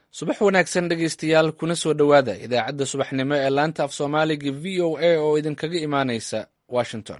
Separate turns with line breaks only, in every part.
subax wanaagsan dhegaystayaal kuna soo dhowaada idaacadda subaxnimo ee laanta af soomaaliga v o a oo idinkaga imaanaysa washington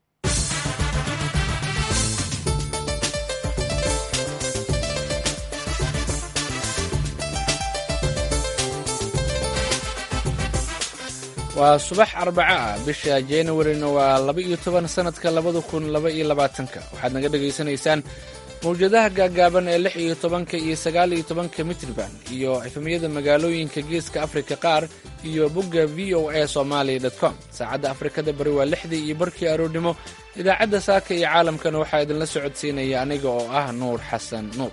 waa subax arbaco ah bisha januarina waa laba iyo toban sanadka labada kun laba iyo labaatanka waxaad naga dhegaysanaysaan mawjadaha gaagaaban ee lix iyo tobanka iyo sagaal iyo tobanka mitrban iyo efemyada magaalooyinka geeska afrika qaar iyo bogga v o a somalia com saacadda afrikada bari waa lixdii iyo barkii aroornimo idaacadda saaka iyo caalamkana waxaa idinla socodsiinaya aniga oo ah nuur xasan nuur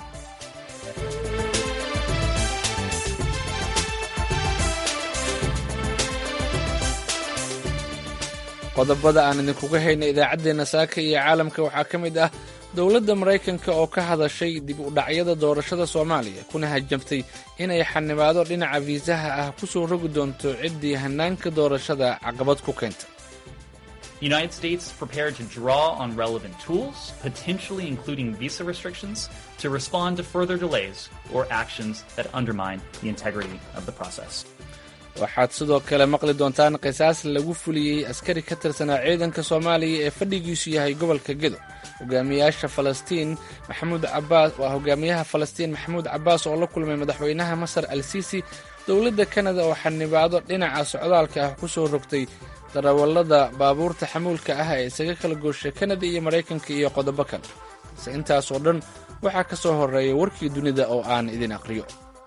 qodobada aan idinkuga hayna idaacaddeenna saaka iyo caalamka waxaa ka mid ah dowladda maraykanka oo ka hadashay dib u dhacyada doorashada soomaaliya kuna hajabtay inay xanibaado dhinaca fiisaha ah ku soo rogi doonto ciddii hannaanka doorashada caqabad ku keenta
The United States prepared to draw on relevant tools, potentially including visa restrictions, to respond to further delays or actions that undermine the integrity of the process.
waxaad sidoo kale maqli doontaan qisaas lagu fuliyey askari ka tirsanaa ciidanka soomaaliya ee fadhigiisu yahay gobolka gedo hogaamiyaasha falastiin maxamuud cabaas waa hogaamiyaha falastiin maxamuud cabaas oo la kulmay madaxweynaha masar al siisi dowladda kanada oo xanibaado dhinaca socdaalka ah ku soo rogtay darawallada baabuurta xamuulka ah ee isaga kala gooshay kanada iyo maraykanka iyo qodobo kale balse intaasoo dhan waxaa ka soo horreeya warkii dunida oo aan idin aqriyo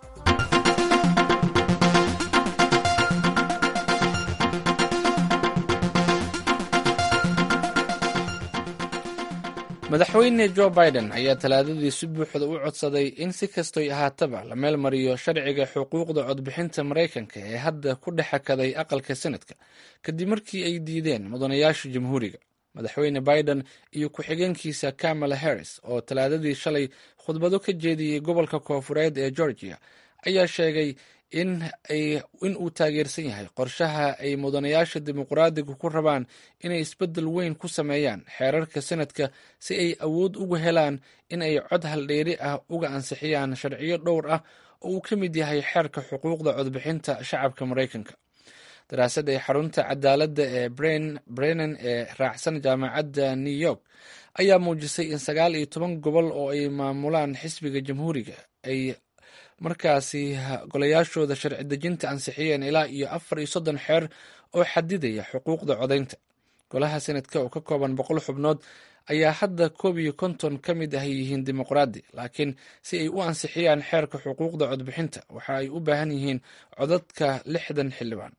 madaxweyne jo biden ayaa talaadadii si buuxda u codsaday in si kastoy ahaataba la meel mariyo sharciga xuquuqda codbixinta maraykanka ee hadda ku dhex hakaday aqalka senadka kadib markii ay diideen mudanayaasha jamhuuriga madaxweyne biden iyo ku-xigeenkiisa kamala harris oo talaadadii shalay khudbado ka jeediyey gobolka koofureed ee georgia ayaa sheegay in uu taageersan yahay qorshaha ay mudanayaasha dimuqraadigu ku rabaan inay isbeddel weyn ku sameeyaan xeerarka senadka si ay awood ugu helaan in ay cod haldheeri ah uga ansixiyaan sharciyo dhowr ah oo uu ka mid yahay xeerka xuquuqda codbixinta shacabka maraykanka daraasad ay xarunta cadaaladda ee brennan ee raacsan jaamacadda new york ayaa muujisay in sagaal iyo toban gobol oo ay maamulaan xisbiga jamhuuriga ay markaasi golayaashooda sharci dejinta ansixiyeen ilaa iyo afar iyo soddon xeer oo xadidaya xuquuqda codaynta golaha senadka oo ka kooban boqol xubnood ayaa hadda koob iyo konton ka mid ah yihiin dimuqraadi laakiin si ay u ansixiyaan xeerka xuquuqda codbixinta waxa ay u baahan yihiin codadka lixdan xildhibaan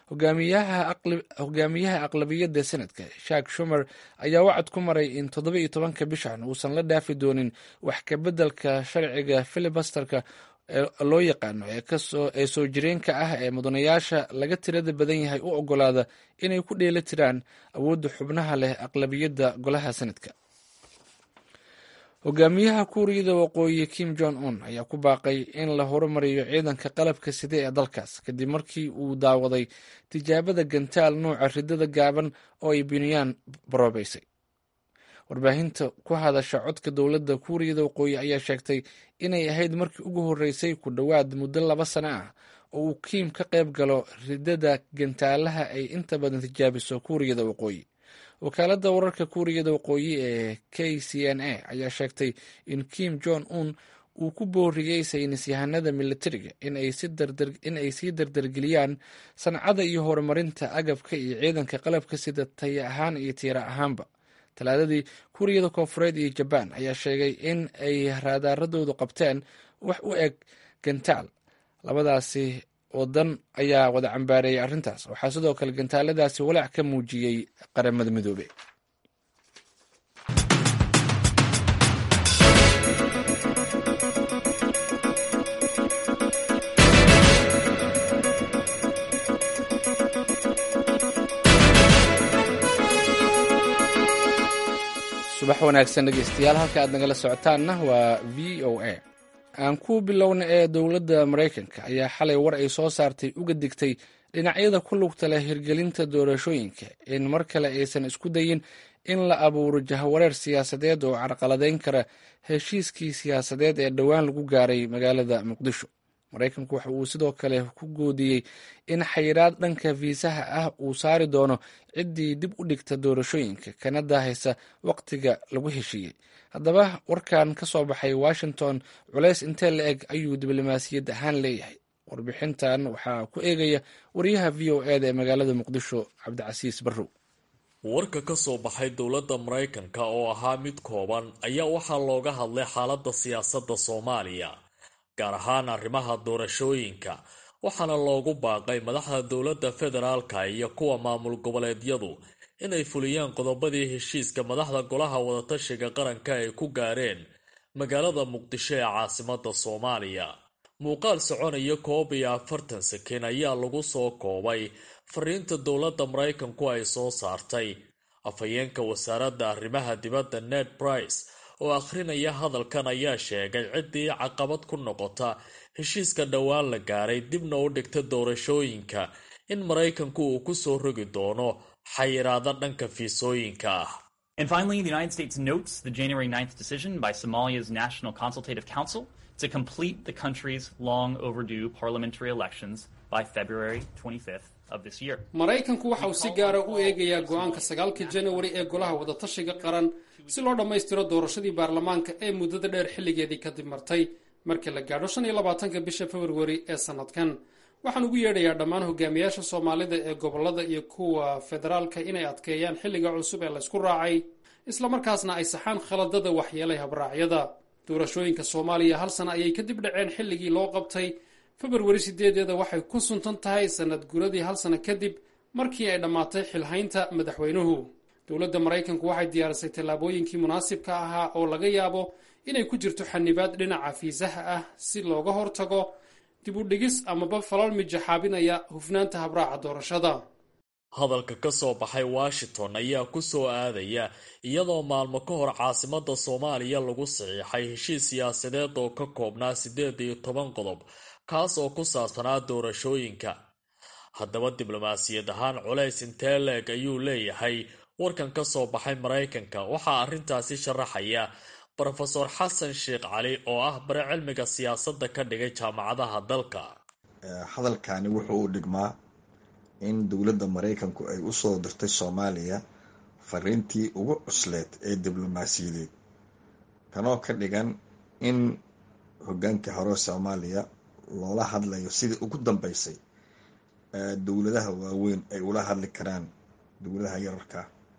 hogaamiyaha aqlabiyadda senadka shak shumer ayaa wacad ku maray in toddoba iyo tobanka bishan uusan la dhaafi doonin wax kabeddelka sharciga filibasterka loo yaqaano ee soo jireenka ah ee mudanayaasha laga tirada badan yahay u ogolaada inay ku dheeli tiraan awoodda xubnaha leh aqlabiyadda golaha senadka hogaamiyaha kuuriyada waqooyi kim jong un ayaa ku baaqay in la horumariyo ciidanka qalabka side ee dalkaas kadib markii uu daawaday tijaabada gantaal nuuca ridada gaaban oo ay bunyaan baroobeysay warbaahinta ku hadasha codka dowladda kuuriyada waqooyi ayaa sheegtay inay ahayd markii ugu horreysay ku dhowaad muddo laba sano ah oo uu kiim ka qayb galo ridada gantaalaha ay inta badan tijaabiso kuuriyada waqooyi wakaaladda wararka kuuriyada waqooyi ee k c n a ayaa sheegtay in kim jong un uu ku booriyey saynis yahanada militariga in ay sii dardargeliyaan sancada iyo horumarinta agabka iyo ciidanka qalabka sida taya ahaan iyo tiira ahaanba talaadadii kuuriyada koofureed iyo jabaan ayaa sheegay in ay raadaaradoodu qabteen wax u eg gantaal labadaasi wadan ayaa wada cambaareeyay arrintaas waxaa sidoo kale gantaaladaasi walaac ka muujiyey qaramada midoobe subax wanaagsan dhegeystayaal halka aad nagala socotaanna waa v o a aan ku bilowna ee dowladda maraykanka ayaa xalay war ay soo saartay uga digtay dhinacyada ku lugta leh hirgelinta doorashooyinka in mar kale aysan isku dayin in la abuuro jahawareer siyaasadeed oo carqaladeyn kara heshiiskii siyaasadeed ee dhowaan lagu gaaray magaalada muqdisho maraykanku waxa uu sidoo kale ku goodiyey in xayiraad dhanka fiisaha ah uu saari doono ciddii dib u dhigta doorashooyinka kana daahaysa waqtiga lagu heshiiyey haddaba warkan ka soo baxay washington culays intee la eg ayuu diblomaasiyad ahaan leeyahay warbixintan waxaa ku eegaya wariyaha v o e da ee magaalada muqdisho cabdicasiis barrow
warka ka soo baxay dowladda maraykanka oo ahaa mid kooban ayaa waxaa looga hadlay xaaladda siyaasadda soomaaliya gaar ahaan arrimaha doorashooyinka waxaana loogu baaqay madaxda dowladda federaalka iyo kuwa maamul goboleedyadu inay fuliyaan qodobadii heshiiska madaxda golaha wadatashiga qaranka ay ku gaareen magaalada muqdisho ee caasimadda soomaaliya muuqaal soconaya koob iyo afartan sakin ayaa lagu soo koobay fariinta dowladda maraykanku ay soo saartay afhayeenka wasaaradda arrimaha dibadda ned brice oo akhrinaya hadalkan ayaa sheegay ciddii caqabad ku noqota heshiiska dhowaan la gaaray dibna u dhigta doorashooyinka in maraykanku uu ku soo rogi doono xayiraado dhanka fiisooyinka ah
And finally, the United States notes the January 9th decision by Somalia's National Consultative Council to complete the country's long overdue parliamentary elections by February 25th of this year.
maraykanku waxa uu si gaara u eegayaa go-aanka sagaalka janawari ee golaha wadatashiga qaran si loo dhammaystiro doorashadii baarlamaanka ee muddada dheer xilligeedii kadib martay markii la gaadho shan iyo labaatanka bisha februari ee sannadkan waxaan ugu yeedhayaa dhammaan hogaamiyaasha soomaalida ee gobollada iyo kuwa federaalka inay adkeeyaan xilliga cusub ee laysku raacay islamarkaasna ay saxaan khaladada waxyeelay habraacyada doorashooyinka soomaaliya hal sana ayay kadib dhaceen xilligii loo qabtay februari sideedeeda waxay ku suntan tahay sanad guradii hal sano kadib markii ay dhammaatay xilhaynta madaxweynuhu dowladda maraykanku waxay diyaarisay tallaabooyinkii munaasibka ahaa oo laga yaabo inay ku jirto xanibaad dhinaca fiisaha ah si looga hortago dib u dhigis amaba falal mijaxaabinaya hufnaanta habraaca doorashada
hadalka ka soo baxay washington ayaa ku soo aadaya iyadoo maalmo ka hor caasimadda soomaaliya lagu saxiixay heshiis siyaasadeed oo ka koobnaa siddeed iyo toban qodob kaas oo ku saabsanaa doorashooyinka haddaba diblomaasiyad ahaan culays intee leeg ayuu leeyahay warkan ka soo baxay maraykanka waxaa arrintaasi sharaxaya brofeor xasan sheekh cali oo ah bare cilmiga siyaasadda ka dhigay jaamacadaha dalka
hadalkani wuxuu u dhigmaa in dowladda maraykanku ay usoo dirtay soomaaliya fariintii ugu cusleed ee diblomaasiyadeed kanoo ka dhigan in hogaankii hore soomaaliya loola hadlayo sidii ugu dambeysay dowladaha waaweyn ay ula hadli karaan dowladaha yararka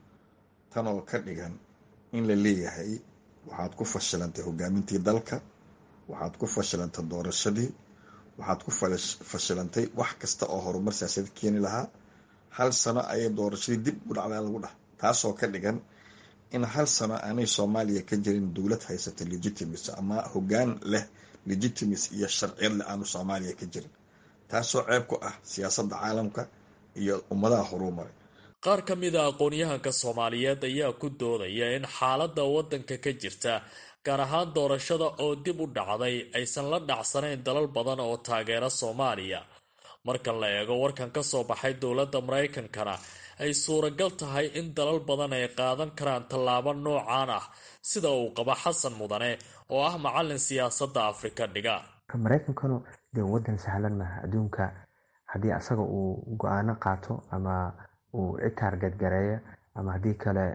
tanoo ka dhigan in la leeyahay waxaad ku fashilantay hogaamintii dalka waxaad ku fashilantay doorashadii waxaad ku fashilantay wax kasta oo horumar siyaasad keeni lahaa hal sano ayay doorashadii dib u dhacdaa lagu dhah taasoo ka dhigan in hal sano aanay soomaaliya ka jirin dowlad haysata legitimacy ama hogaan leh legitimacy iyo sharciyad leh aanu soomaaliya ka jirin taasoo ceeb ku ah siyaasadda caalamka iyo ummadaha horumaray
qaar ka mid a aqoon-yahanka soomaaliyeed ayaa ku doodaya in xaaladda waddanka ka jirta gaar ahaan doorashada oo dib u dhacday aysan la dhacsanayn dalal badan oo taageera soomaaliya marka la eego warkan ka soo baxay dowladda maraykankana ay suuragal tahay in dalal badan ay qaadan karaan tallaabo noocaan ah sida uu qaba xasan mudane oo ah macalin siyaasadda afrika dhiga
maraykankanu dee wadan sahlan maaha adduunka haddii asaga uu go-aano qaato ama uu citaargad gareeyo ama haddii kale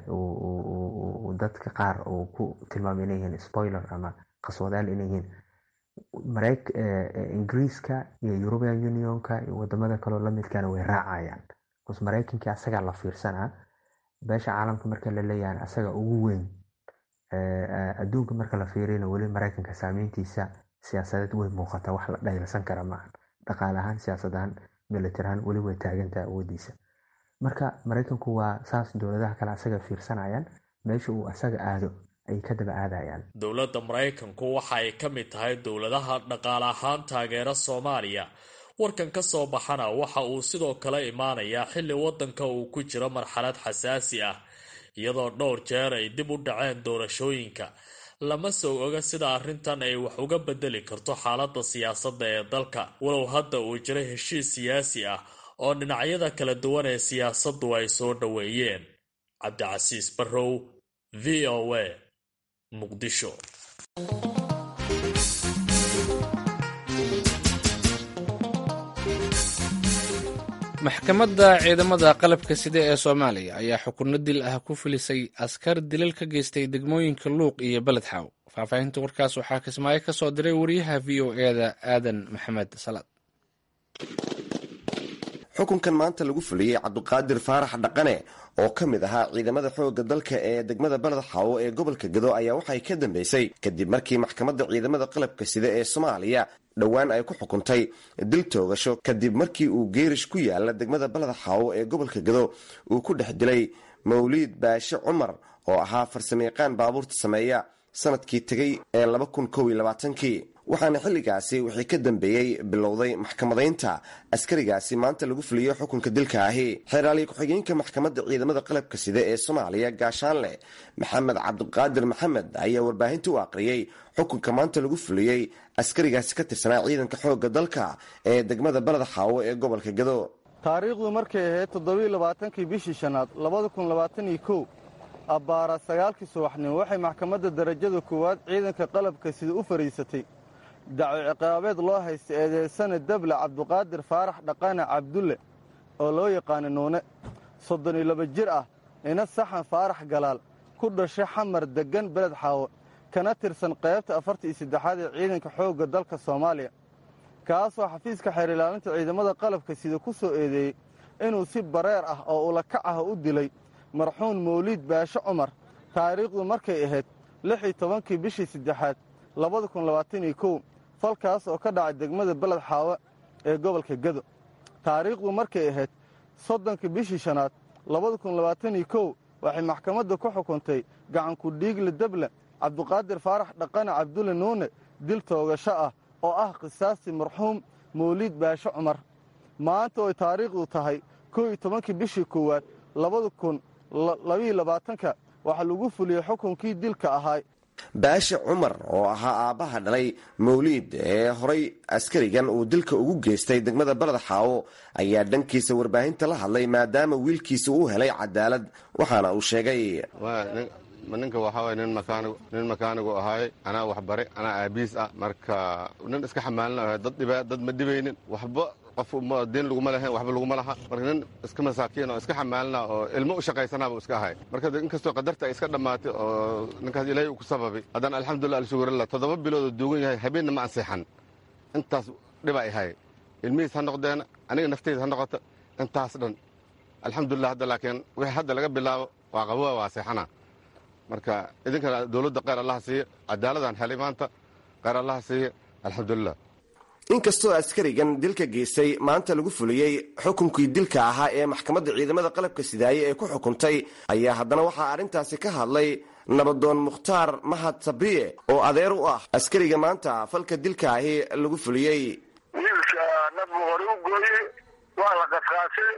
dadka qaar uu ku tilmaamay inay yihiin spoiler ama qaswadaal inay yihiin ingiriiska iyo european unionka iyo wadamada kaleo lamidkana way raacayaan bcause maraykankii asagaa la fiirsanaa beesha caalamka marka la leeyahan asaga ugu weyn adduunka marka la fiiriyana weli maraykanka saameyntiisa siyaasadeed way muuqataa wax la dhaylasan kara maaha dhaqaale ahaan siyaasad ahaan militar ahaan weli way taagantaha awoodiisa marka maraykanku waa saas dowladaha kale asaga fiirsanayaan meesha uu asaga aado ay ka daba aadayaan
dowladda maraykanku waxa ay ka mid tahay dowladaha dhaqaale ahaan taageera soomaaliya warkan ka soo baxana waxa uu sidoo kale imaanayaa xilli waddanka uu ku jiro marxalad xasaasi ah iyadoo dhowr jeer ay dib u dhaceen doorashooyinka lama soo oga sida arrintan ay wax uga bedeli karto xaaladda siyaasadda ee dalka walow hadda uu jiro heshiis siyaasi ah oo dhinacyada kala duwan ee siyaasaddu ay soo dhoweeyeen cabdicasiis barrow v o a muqdisho
maxkamadda ciidamada qalabka sida ee soomaaliya ayaa xukunno dil ah ku filisay askar dilal ka geystay degmooyinka luuq iyo beled xaaw faahfaahinta warkaas waxaa kismaayo ka soo diray wariyaha v o eda aadan maxamed salaad
xukunkan maanta lagu fuliyey cabdiqaadir faarax dhaqane oo ka mid ahaa ciidamada xoogga dalka ee degmada beled xaawo ee gobolka gado ayaa waxay ka dambeysay kadib markii maxkamadda ciidamada qalabka sida ee soomaaliya dhowaan ay ku xukuntay dil toogasho kadib markii uu geerish ku yaala degmada beled xaawo ee gobolka gado uu ku dhex dilay mawliid baashe cumar oo ahaa farsamayaqaan baabuurta sameeya sanadkii tegay ee laba kun kow iyo labaatankii waxaana xilligaasi wixii ka dambeeyey bilowday maxkamadaynta askarigaasi maanta lagu fuliyo xukunka dilka ahi xeeraaliye ku-xigeenka maxkamadda ciidamada qalabka sida ee soomaaliya gaashaanle maxamed cabdiqaadir maxamed ayaa warbaahinta u aqriyey xukunka maanta lagu fuliyey askarigaasi ka tirsanaa ciidanka xoogga dalka ee degmada baled xaawo ee gobolka gado
taariikhdu markay ahayd toddobiiy labaatankii bishii shanaad labada kun labaataniyo kow abbaara sagaalkii subaxnimo waxay maxkamadda darajada koowaad ciidanka qalabka sida u fadhiisatay daco ciqaabeed loo haysta eedeysane dable cabdiqaadir faarax dhaqane cabdulle oo loo yaqaana nuune soddon iyo laba jir ah ina saxan faarax galaal ku dhashay xamar deggan beled xaawo kana tirsan qaybta afarta iyo saddexaad ee ciidanka xoogga dalka soomaaliya kaasoo xafiiska xeer ilaalinta ciidamada qalabka sida ku soo eedeeyey inuu si bareer ah oo ulakac ah u dilay marxuun mawliid baashe cumar taariikhdu markay ahayd lix iyo tobankii bishii saddexaad labada kun labaataniyo kow falkaas oo ka dhacay degmada beled xaawo ee gobolka gado taariikhdu markay ahayd soddonkii bishii shanaad labada kun labaataniyo kow waxay maxkamadda ku xukuntay gacanku dhiigle deble cabdiqaadir faarax dhaqane cabdulle nuune dil toogasho ah oo ah qisaastii marxuum mawliid baashe cumar maanta oy taariikhdu tahay kow iyo tobankii bishii koowaad labada kun labiiyo labaatanka waxaa lagu fuliyey xukunkii dilka ahaa
baashe cumar oo ahaa aabbaha dhalay mawliid ee horay askarigan uu dilka ugu geystay degmada baled xaawo ayaa dhankiisa warbaahinta la hadlay maadaama wiilkiisa uu helay cadaalad waxaana uu sheegay
ninka waxaa waye nin makaanigu nin makaanigu ahaay anaa waxbare anaa aabiis ah marka nin iska xamaalina ahay dad dhiba dad ma dhibaynin waxba qof diin laguma lahayn waxba laguma laha marka nin iska masaakiin oo iska xamaalina oo ilmo u shaqaysanaaba iska ahay marka inkastoo qadarta ay iska dhammaatay oo ninkaas ilaahay uu ku sababay haddana alxamdulillah alshugurilla toddoba bilood oo duugan yahay habeenna ma anseexan intaas dhiba ay hay ilmihiis ha noqdeen aniga nafteyda ha noqoto intaas dhan alxamdulillah hadda laakiin wixii hadda laga bilaabo waa qabowa waa seexana marka idinkana dowladda kheyr allaha siiye cadaaladaan helay maanta kheyr allaha siiye alxamdulilah
inkastoo askarigan dilka geystay maanta lagu fuliyey xukunkii dilka ahaa ee maxkamadda ciidamada qalabka sidaaye ee ku xukuntay ayaa haddana waxaa arrintaasi ka hadlay nabadoon mukhtaar mahad sabriye oo adeer u ah askariga maanta falka dilka ahi lagu fuliyey
wiilka nabgu hore u gooye waa la qasqaasay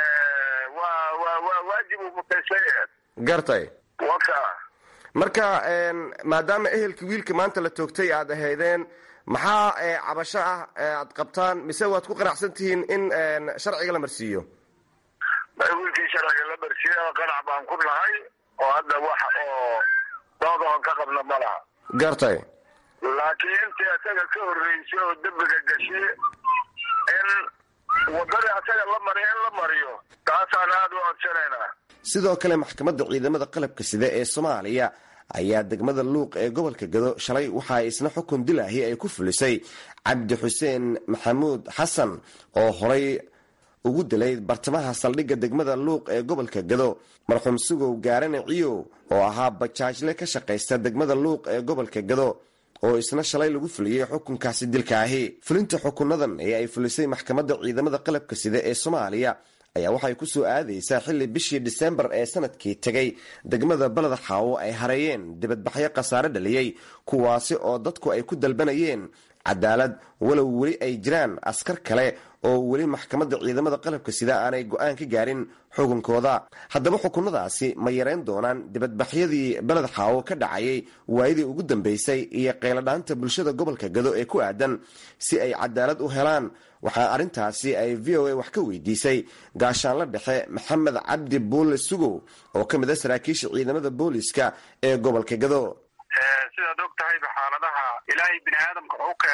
waa waajib uu mutaysay
gartay
waka
marka maadaama ehelkii wiilka maanta la toogtay aad ahaydeen maxaa cabasho ah aad qabtaan mise waad ku qanacsan tihiin in sharciga la marsiiyo
wiilkii sharciga la marsiiya qanac baan ku nahay oo hadda wax oo doodaon ka qabna ma laha
gartay
laakiin intii asaga ka horreysay oo dembiga gashay in wadadii asaga la mariyo in la mariyo taasaan aada u codsanaynaa
sidoo kale maxkamadda ciidamada qalabka sida ee soomaaliya ayaa degmada luuq ee gobolka gado shalay waxaa isna xukun dilaahi ay ku fulisay cabdi xuseen maxamuud xasan oo horay ugu dilay bartamaha saldhigga degmada luuq ee gobolka gado marxuum sugow gaarane ciyow oo ahaa bajaajle ka shaqaysta degmada luuq ee gobolka gado oo isna shalay lagu fuliyey xukunkaasi dilka ahi fulinta xukunadan ee ay fulisay maxkamadda ciidamada qalabka sida ee soomaaliya ayaa waxay ku soo aadaysaa xilli bishii disembar ee sanadkii tegay degmada baled xaawo ay hareeyeen dibadbaxyo khasaare dhaliyey kuwaasi oo dadku ay ku dalbanayeen cadaalad walow weli ay jiraan askar kale oo weli maxkamadda ciidamada qalabka sida aanay go-aan ka gaarin xukunkooda haddaba xukunadaasi ma yareyn doonaan dibadbaxyadii beled xaawo ka dhacayay waayadii ugu dambeysay iyo qeyladhaanta bulshada gobolka gado ee ku aadan si ay cadaalad u helaan waxaa arrintaasi ay v o a wax ka weydiisay gaashaanla dhexe maxamed cabdi buulle sugow oo ka mid a saraakiisha ciidamada booliiska ee gobolka gado
sidaad og tahayba xaaladaha ilaahay bini aadamka u keenay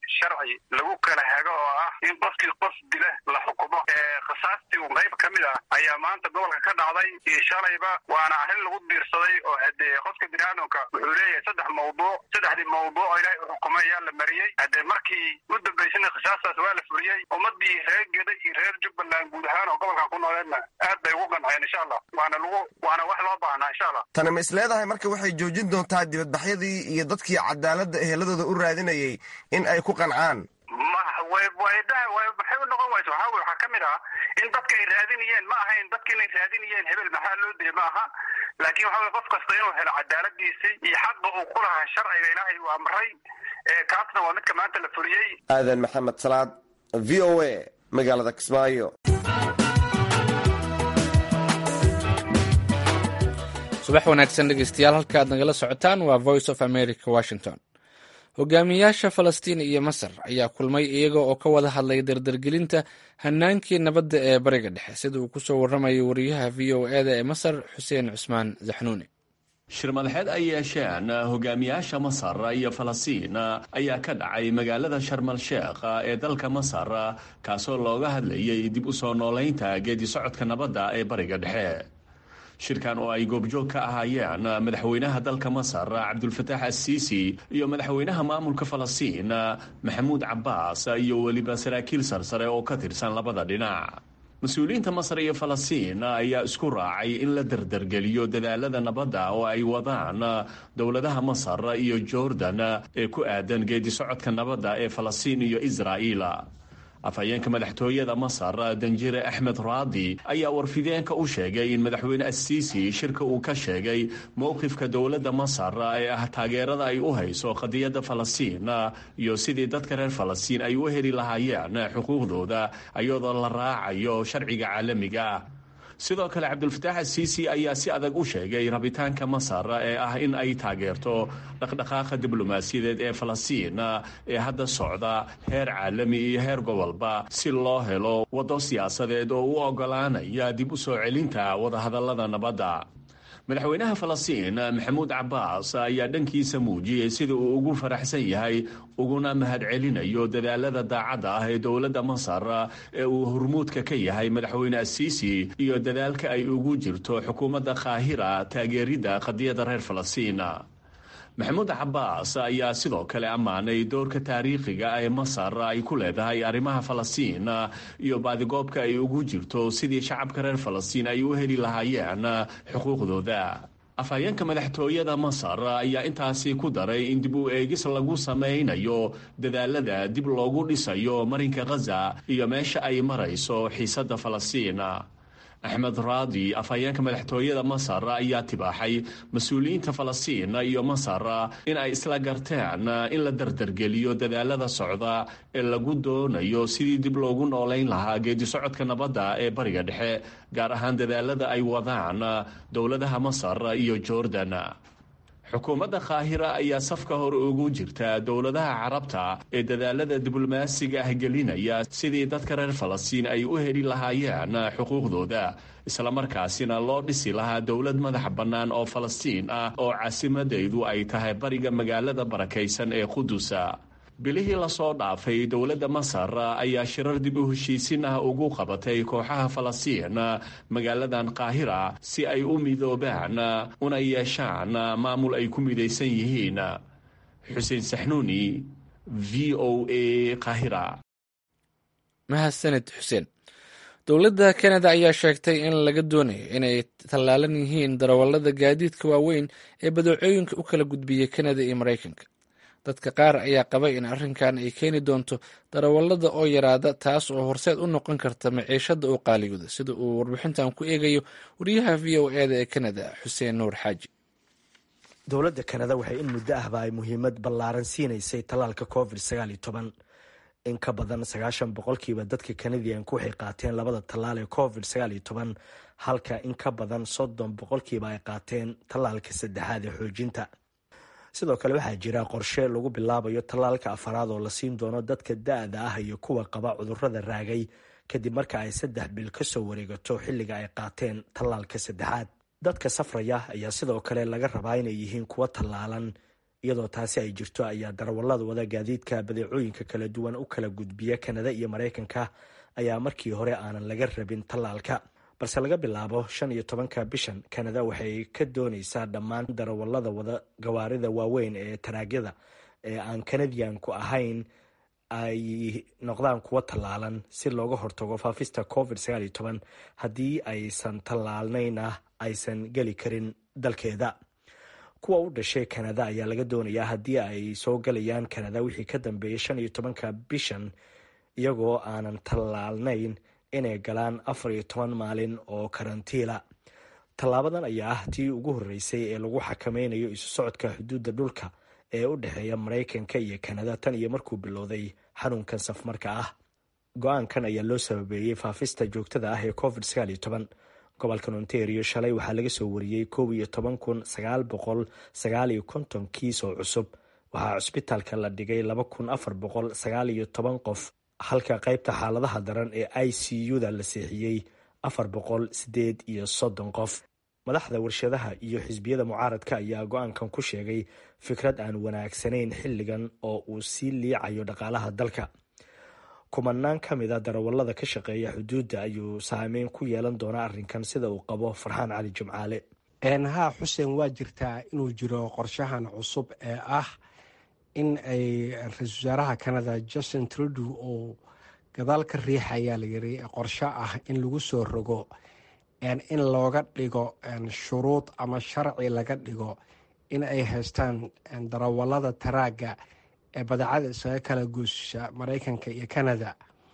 sharci lagu kala hago oo ah in qofkii qof dila la xukumo khasaastii un qayb ka mid ah ayaa maanta gobolka ka dhacday iyo shalayba waana arrin lagu diirsaday oo hadee qofka biniaadamka wuxuu leeyahay saddex mawduuc saddexdii mawduuc oo ilaahay u xukumay ayaa la mariyey haddee markii u dambaysana khasaastaas waa la fuliyey ummadii reer geda iyo reer jubbaland guud ahaan oo gobolkan ku nooleedna aad bay ugu qanceen insha allah waana lagu waana wax loo baahnaa insha allah
tani ma is leedahay marka waxay joojin doontaa dibadbaxyadii iyo dadkii cadaaladda eheladooda u raadinayay in ay ku qancaan
maxay u noqon wayso waxaa wey waxaa ka mid ah in dadka ay raadinayeen ma ahayn dadka inay raadinayeen hebel maxaa loo dilay ma aha laakiin waxa wey qof kasta inuu helo cadaaladiisii iyo xaqa uu ku lahaa sharciga ilaahay uu amray kaasna waa midka maanta la fuliyey
aadan maxamed salaad v o a magaalada kismaayo
subax wanaagsan dhegeystayaal halka aad nagala socotaan waa voice of america washington hogaamiyaasha falastiin iyo masar ayaa kulmay iyaga oo ka wada hadlay dardargelinta hanaankii nabadda ee bariga dhexe sida uu kusoo waramayo wariyaha v o eda ee masar xuseen cusmaan zaxnuuni
shir madaxeed ay yeesheen hogaamiyaasha masar iyo falastiin ayaa ka dhacay magaalada sharmal sheekh ee dalka masar kaasoo looga hadlayay dib u soo noolaynta geedi socodka nabadda ee bariga dhexe shirkan oo ay goobjoog ka ahaayeen madaxweynaha dalka masar cabdulfataax assiisi iyo madaxweynaha maamulka falastiin maxamuud cabbaas iyo weliba saraakiil sarsare oo ka tirsan labada dhinac mas-uuliyiinta masar iyo falastiin ayaa isku raacay in la dardargeliyo dadaalada nabadda oo ay wadaan dowladaha masar iyo jordan ee ku aadan geedi socodka nabadda ee falastiin iyo israa'iil afhayeenka madaxtooyada masar danjire axmed raadi ayaa warfideenka u sheegay in madaxweyne assiisi shirka uu ka sheegay mowqifka dowladda masar ee ah taageerada ay u hayso qadiyadda falastiin iyo sidii dadka reer falastiin ay u heli lahaayeen xuquuqdooda iyadoo la raacayo sharciga caalamiga sidoo kale cabdulfataax asiisi ayaa si adag u sheegay rabitaanka masar ee ah in ay taageerto dhaqdhaqaaqa diblomaasiyadeed ee falastiin ee hadda socda heer caalami iyo heer gobolba si loo helo waddo siyaasadeed oo u ogolaanaya dib u soo celinta wadahadallada nabadda madaxweynaha falastiin maxamuud cabbaas ayaa dhankiisa muujiyey sida uu ugu faraxsan yahay uguna mahadcelinayo dadaalada daacadda ah ee dowladda masar ee uu hormuudka ka yahay madaxweyne asiisi iyo dadaalka ay ugu jirto xukuumadda kaahira taageeridda qadiyadda reer falastiin maxamuud cabbaas ayaa sidoo kale ammaanay doorka taariikhiga ee masar ay ku leedahay arrimaha falastiin iyo baadigoobka ay ugu jirto sidii shacabka reer falastiin ay u heli lahaayeen xuquuqdooda afhayeenka madaxtooyada masar ayaa intaasi ku daray in dib u eegis lagu samaynayo dadaalada dib loogu dhisayo marinka khaza iyo meesha ay marayso xiisadda falastiin axmed raadi afhayeenka madaxtooyada masar ayaa tibaaxay mas-uuliyiinta falastiin iyo masar in ay isla garteen in la dardargeliyo dadaalada socda ee lagu doonayo sidii dib loogu noolayn lahaa geedi socodka nabadda ee bariga dhexe gaar ahaan dadaalada ay wadaan dowladaha masar iyo jordan xukuumadda kaahira ayaa safka hore ugu jirta dowladaha carabta ee dadaalada diblomaasiga ah gelinaya sidii dadka reer falastiin ay u heli lahaayeen xuquuqdooda islamarkaasina loo dhisi lahaa dowlad madax bannaan oo falastiin ah oo caasimadaydu ay tahay bariga magaalada barakaysan ee qudusa bilihii lasoo dhaafay dowladda masar ayaa shirar dib u heshiisin ah ugu qabatay kooxaha falastiin magaaladan kaahira si ay u midoobaan una yeeshaan maamul ay ku midaysan yihiin xuseen saxnuuni v o a kahira
mahadsanid xuseen dowladda kanada ayaa sheegtay in laga doonayo inay tallaalan yihiin darawallada gaadiidka waaweyn ee badeecooyinka u kala gudbiya kanada iyo maraykanka dadka qaar ayaa qabay in arrinkan ay keeni doonto darawallada oo yaraada taas oo horseed u noqon karta maciishada oo qaaligooda sida uu warbixintan ku eegayo wariyaha v o eda ee kanada xuseen nuur xaaji
dowladda kanada waxay in muddo ahba ay muhiimad ballaaran siinaysay tallaalka covid sagaal iyo toban in ka badan sagaashan boqolkiiba dadka kanadiyanku waxay qaateen labada tallaal ee covid sagaal iyo toban halka in ka badan soddon boqolkiiba ay qaateen tallaalka saddexaad ee xoojinta sidoo kale waxaa jira qorshe lagu bilaabayo tallaalka afaraad oo la siin doono dadka da-da ah iyo kuwa qaba cudurrada raagay kadib marka ay saddex bil ka soo wareegato xilliga ay qaateen tallaalka saddexaad dadka safraya ayaa sidoo kale laga rabaa inay yihiin kuwa tallaalan iyadoo taasi ay jirto ayaa darawallada wada gaadiidka badeecooyinka kala duwan u kala gudbiya kanada iyo maraykanka ayaa markii hore aanan laga rabin tallaalka balse laga bilaabo shan iyo tobanka bishan kanada waxay ka dooneysaa dhammaan darawallada wada gawaarida waaweyn ee taraagyada ee aan kanadiyanku ahayn ay noqdaan kuwo tallaalan si looga hortago faafista covid sagaal iyo toban haddii aysan tallaalnayna aysan geli karin dalkeeda kuwa u dhashay kanada ayaa laga doonayaa haddii ay soo galayaan kanada wixii ka dambeeyay shan iyo tobanka bishan iyagoo aanan tallaalnayn inay galaan afar iyo toban maalin oo karantiila tallaabadan ayaa ah tii ugu horreysay ee lagu xakameynayo isu socodka xuduudda dhulka ee u dhexeeya maraykanka iyo kanada tan iyo markuu bilowday xanuunkan safmarka ah go-aankan ayaa loo sababeeyey faafista joogtada ah ee covid sagaal iyo toban gobolkan ontario shalay waxaa laga soo wariyey kow iyo toban kun sagaal boqol sagaal iyo konton kiis oo cusub waxaa cusbitaalka la dhigay laba kun afar boqol sagaal iyo toban qof halka qaybta xaaladaha daran ee i c u da la seexiyey afar boqol sideed iyo soddon qof madaxda warshadaha iyo xisbiyada mucaaradka ayaa go-aankan ku sheegay fikrad aan wanaagsanayn xilligan oo uu sii liicayo dhaqaalaha dalka kumanaan ka mid a darawallada ka shaqeeya xuduudda ayuu saameyn ku yeelan doonaa arrinkan sida uu qabo farxaan cali jimcaale
haa xuseen waa jirtaa inuu jiro qorshahan cusub ee ah in ay ra-iisul wasaaraha canada justin trudew uu gadaal ka riixayaa layiri qorsho ah in lagu soo rogo in looga dhigo shuruud ama sharci laga dhigo in ay haystaan darawallada taraagga ee badeecada isaga kala goosha maraykanka iyo canada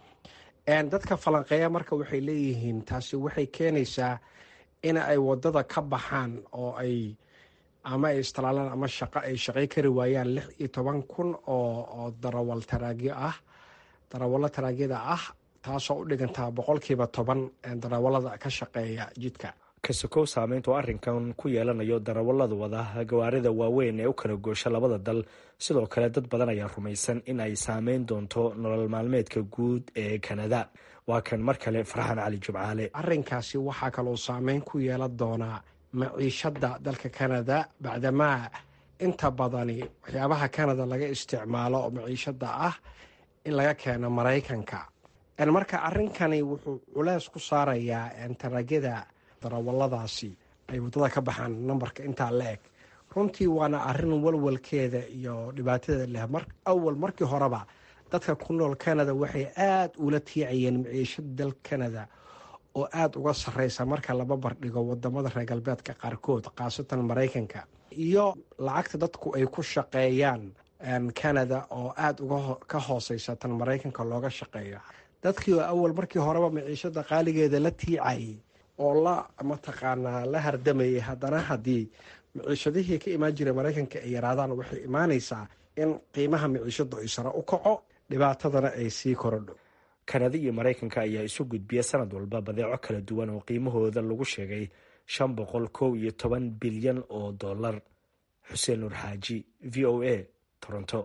dadka falanqeeya marka waxay leeyihiin taasi waxay keenaysaa in ay wadada ka baxaan oo ay ama ay istalaalaan ama shaqo ay shaqay kari waayaan lix iyo toban kun oo darawal taraagyo ah darawallo taraagyada ah taasoo u dhigantaa boqolkiiba toban darawallada ka shaqeeya jidka
kasokow saameynta oo arrinkan ku yeelanayo darawallada wada gawaarida waaweyn ee u kala goosha labada dal sidoo kale dad badan ayaa rumaysan in ay saameyn doonto nolol maalmeedka guud ee kanada waa kan mar kale farxaan cali jimcaale
arrinkaasi waxaa kaloo saameyn ku yeelan doonaa maciishadda dalka canada bacdamaa inta badani waxyaabaha canada laga isticmaalo oo maciishadda ah in laga keeno maraykanka marka arrinkani wuxuu culeys ku saarayaa taragyada darawalladaasi ay waddada ka baxaan nambarka intaa la eg runtii waana arrin walwalkeeda iyo dhibaatada leh awal markii horeba dadka ku nool canada waxay aada ula tiicayeen maciishada dal canada oo aada uga sarreysa marka laba bardhigo wadamada reer galbeedka qaarkood khaasatan maraykanka iyo lacagta dadku ay ku shaqeeyaan canada oo aada uga ka hooseysa tan maraykanka looga shaqeeyo dadkii oo awal markii horeba maciishada qaaligeeda la tiicayay oo la mataqaanaa la hardamayay haddana haddii maciishadihii ka imaan jiray maraykanka ay yaraadaan waxay imaanaysaa in qiimaha maciishadu ay sare u kaco dhibaatadana ay sii korodho
kanada iyo maraykanka ayaa isu gudbiya sanad walba badeeco kala duwan oo qiimahooda lagu sheegay shan boqol kow iyo toban bilyan oo dollar xuseen nuur xaaji v o a toronto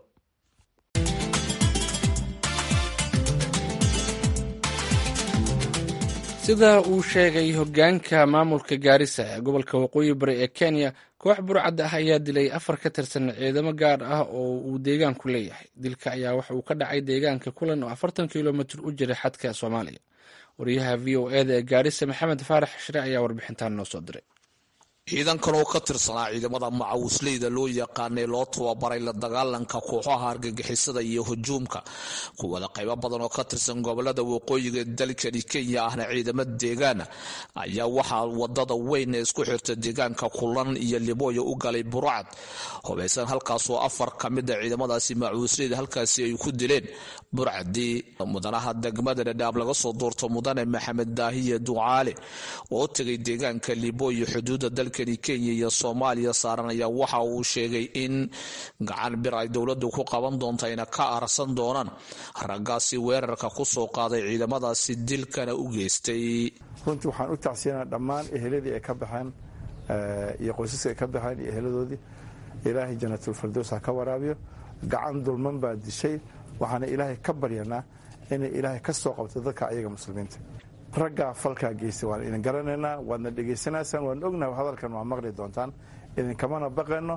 sida uu sheegay hogaanka maamulka gaarisa ee gobolka waqooyi bari ee kenya koox burcad ah ayaa dilay afar ka tirsan ciidamo gaar ah oo uu deegaanku leeyahay dilka ayaa waxa uu ka dhacay deegaanka kulan oo afartan kilomitir u jira xadka soomaaliya wariyaha v o eda ee gaarisa maxamed faarax shire ayaa warbixintan noo soo diray
ciidankan oo ka tirsanaa ciidamada macawisleyda loo yaqaanay loo tababaray la dagaalanka kooxaha argagixisada iyo hujuumka kuwada qaybo badan oo ka tirsan gobolada waqooyiga dalkani kenya ahna ciidamo deegaana ayaa waxaa wadada weyn ee isku xirta deegaanka kulan iyo libooyo u galay burcad hubaysan halkaasoo afar ka mida ciidamadaasi macawisleyda halkaasi ay ku dileen burcadii mudanaha degmada dhadhaab laga soo doorto mudane maxamed daahiye ducaale oo tegay deegaanka libooyo xuduuda dalkani kenya iyo soomaaliya saaran ayaa waxa uu sheegay in gacan bir ay dowladdu ku qaban doonto ayna ka arsan doonaan raggaasi weerarka kusoo qaaday ciidamadaasi dilkana u geystay
runtii waxaan u tacsiyanaa dhammaan eheladii ay ka baxeen iyo qoysaska ay ka baxeen iyo eheladoodii ilaahay janatulfardows ha ka waraabiyo gacan dulman baa dishay waxaana ilaahay ka baryanaa inay ilaahay ka soo qabto dadka ayaga muslimiinta raggaa falkaa geystay waan idin garanaynaa waadna dhegaysanaysaan waan ognahay hadalkan waa maqli doontaan idinkamana baqayno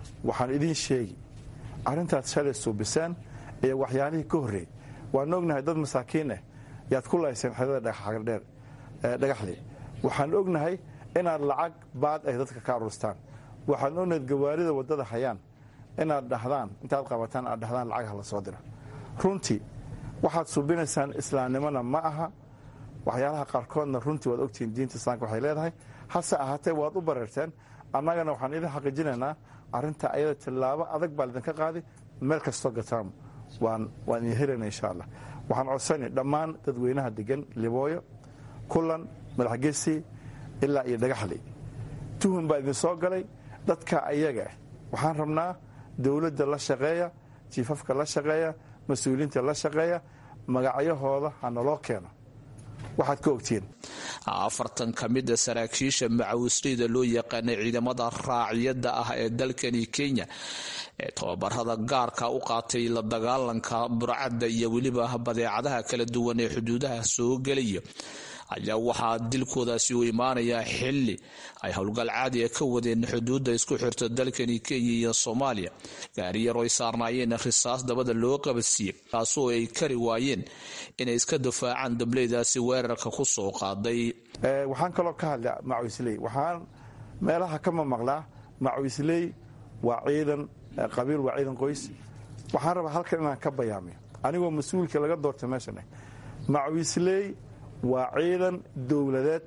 waxaan idiin sheegi arrintaad shalay suubiseen iyo waxyaalihii ka horreey waan ognahay dad masaakiin ah yaad ku layseen xedada dhagaxdheer dhagaxley waxaan ognahay inaad lacag baad ay dadka ka aruustaan waxaan ognahay gawaarida waddada hayaan inaad dhahdaan intaad qabataan aad dhahdaan lacag hala soo dira runtii waxaad suubinaysaan islaamnimona ma aha waxyaalaha qaarkoodna runtii waad ogtihiin diinta islaamka waxay leedahay hase ahaatee waad u bareerteen annagana waxaan idin xaqiijinaynaa arrinta ayada tillaabo adag baa lidinka qaadi meel kastoo gataan waan idin helayna insha allah waxaan codsani dhammaan dadweynaha degan libooyo kulan madaxgesi ilaa iyo dhagaxley tuhun baa idin soo galay dadka ayaga ah waxaan rabnaa dowladda la shaqeeya jiifafka la shaqeeya mas-uuliyiinta la shaqeeya magacyahooda ha naloo keeno waxaad ka ogtihiin
afartan ka mida saraakiisha macawisleyda loo yaqaanay ciidamada raaciyada ah ee dalkani kenya ee tababarada gaarka u qaatay la dagaalanka burcadda iyo weliba badeecadaha kala duwan ee xuduudaha soo gelaya ayaa waxaa dilkoodaasi u imaanayaa xili ay howlgal caadiga ka wadeen xuduudda isku xirta dalkani kenya iyo soomaaliya gaari yar oo ay saarnaayeen risaas dabada loo qabadsiiyey kaasoo ay kari waayeen inay iska difaacaan dableydaasi weerarka ku soo qaaday
waxaan kaloo ka hadla macawisley waxaan meelaha ka mamaqlaa macawisley waa ciidan qabiil waa ciidan qoys waxaan rabaa halkan inaan ka bayaamiyo anigoo mas-uulka laga doortay meeshan macawisley waa ciidan dowladeed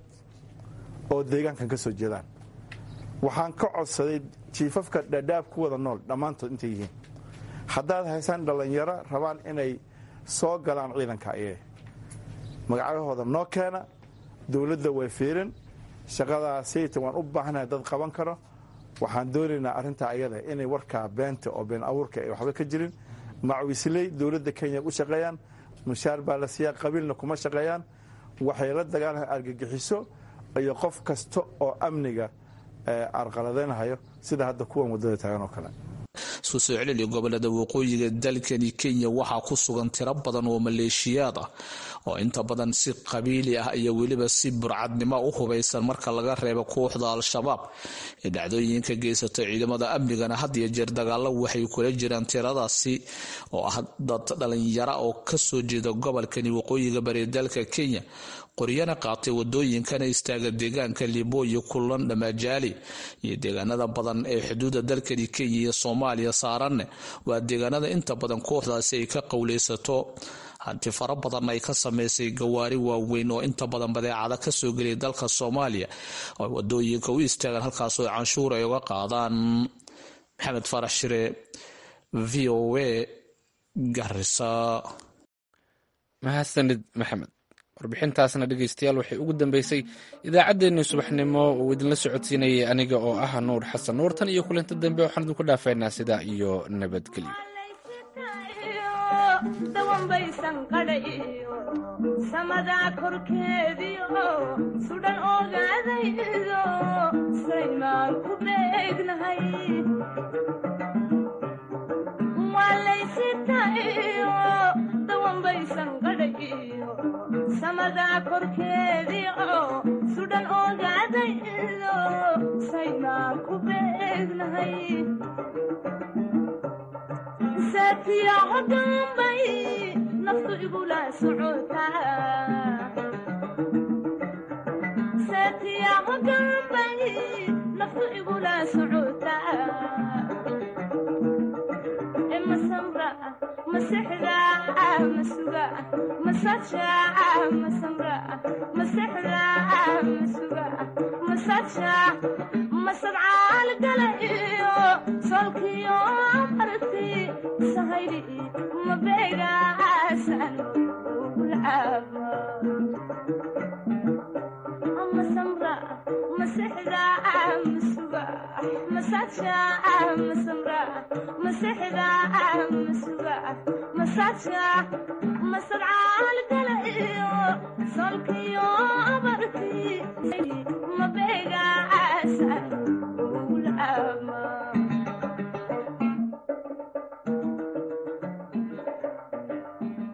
oo deegaankan ka soo jeedaan waxaan ka codsaday jiifafka dhadhaab ku wada nool dhammaantood intay yihiin haddaad haysaan dhallinyaro rabaan inay soo galaan ciidanka ayee magacyahooda noo keena dowladda way fiirin shaqadaasayta waan u baahanahay dad qaban karo waxaan doonaynaa arrintaa ayada inay warkaa beenta oo been abuurka ay waxba ka jirin macawisley dowladda kenya u shaqeeyaan mushaar baa la siiyaa qabiilna kuma shaqeeyaan waxay la dagaalaan argagixiso iyo qof kasta oo amniga arqaladeynhayo sida hadda kuwan waddada taagan oo kale
isku soo celili gobolada waqooyiga dalkani kenya waxaa ku sugan tiro badan oo maleeshiyaad ah oo inta badan si qabiili ah iyo weliba si burcadnimo u hubaysan marka laga reebo kooxda al-shabaab ee dhacdooyinka geysata ciidamada amnigana had iyo jeer dagaalo waxay kula jiraan tiradaasi oo ah dad dhalinyara oo kasoo jeeda gobolkani waqooyiga bari dalka kenya qoryana qaatay wadooyinkana istaaga deegaanka libooyo kulan dhamajaali iyo deegaanada badan ee xuduuda dalkani kenya iyo soomaaliya saaranne waa deegaanada inta badan kooxdaasi ay ka qowleysato hanti fara badan ay ka sameysay gawaari waaweyn oo inta badan badeecada kasoo geliyay dalka soomaaliya oo wadooyinka u istaagaan halkaasoo canshuur ay uga qaadaan maxamed farax shire v o a garisa
mahadsanid maxamed warbixintaasna dhegeystayaal waxay ugu dambeysay idaacaddeenii subaxnimo uu idinla socodsiinayay aniga oo ah nuur xasan nuur tan iyo kulinta dambe waxaan idinku dhaafaynaa sidaa iyo nabadgelyo
dawanbaysan qadhayo samadaa korkeediio sudhan ogaadaydo saymaan ku beegnahay walaysitayo dawanbaysan qadhayo samadaa korkeediio sudhan ogaadaydo saymaan ku beegnahay saatiyaco dambay naftu igula socotasaatiyaco dambay naftu igula socotaa masamra masexda masuga masaja masamra masexda masuga masaja masadcaal gala iyo solkiyo marti sahayli mabeegaasan ugulcaaba masamra masexda masuga masaja masamra masexda masuga masaja masadcaal gala iyo solkiyo marti